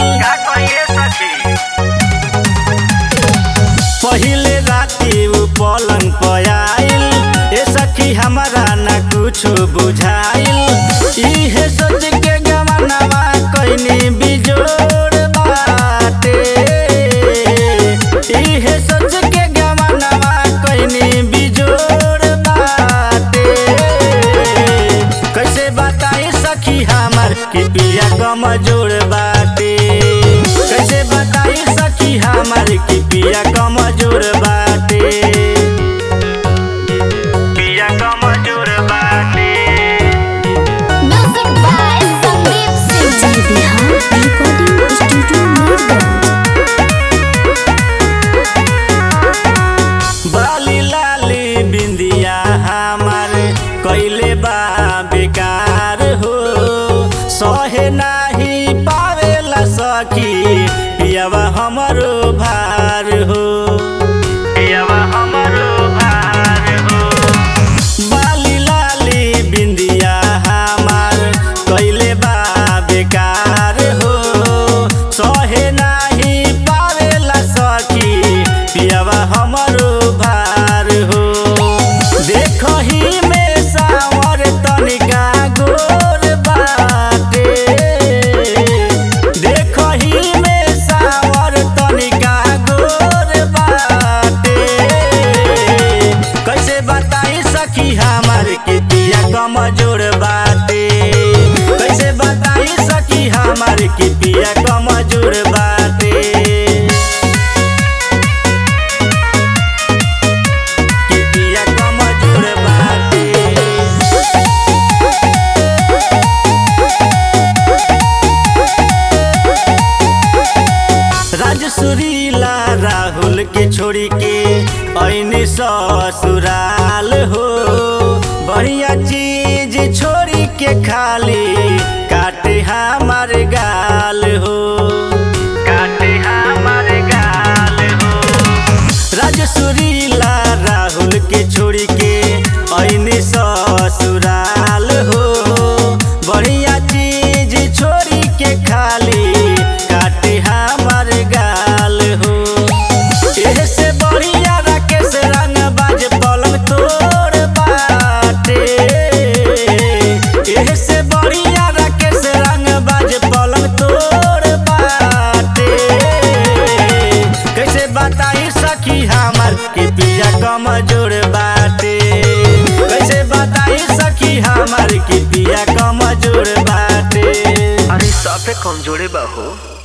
का कहिए सखी पहिले राती उ पलंग पर आइल ए सखी हमारा ना कुछ बुझाइल इहे सोच के गमनवा कइनी बिजोड़ बाटे इहे सोच के गमनवा कइनी बिजोड़ बाटे कैसे बताई सखी हमर कि पिया कमजोर बाटे कैसे बताई सखी हमर कि पिया कमजोर बाटे पिया कमजोर बाटे Music by Sandeep Singh. जय बिहार रिकॉर्डिंग स्टूडियो मीरगंज बाली लाली बिंदिया हमार कैले बा बेकार हो सहे नाही पावेला सखी पियावा हमरो भार हो पियावा हमरो भार हो बाली लाली बिंदिया हमार कैले बा बेकार हो सहे नाही पावेला सखी पियावा हमरो भार हो देखही में सावर तनिका गोर बाटे देखही में सावर तनिका गोर बाटे कैसे बताई सखी हमार के पिया कमजोर बाटे कैसे बताई सखी हमार के पिया कमजोर बाटे कि पिया कमजोर बाटे राजसुरीला राहुल के छोड़ी के ऐनी ससुराल हो बढ़िया चीज छोड़ी के खाली काटे हमार गाल हो काटे हमारे गाल हो राजसुरीला राहुल के छोड़ी के ऐनी ससुराल हो बढ़िया चीज छोड़ी के खाली काटे हमार गाल हो एह से बढ़िया राकेश रंग बाज पलंग तोड़ बाटे एह से बढ़िया राकेश रंग बाज पलंग तोड़ बाटे कैसे बताई सखी हमर कि पिया कमजोर बाटे कैसे बताई सखी हमर कि पिया कमजोर बाटे अरे साफे कमजोरे बा हो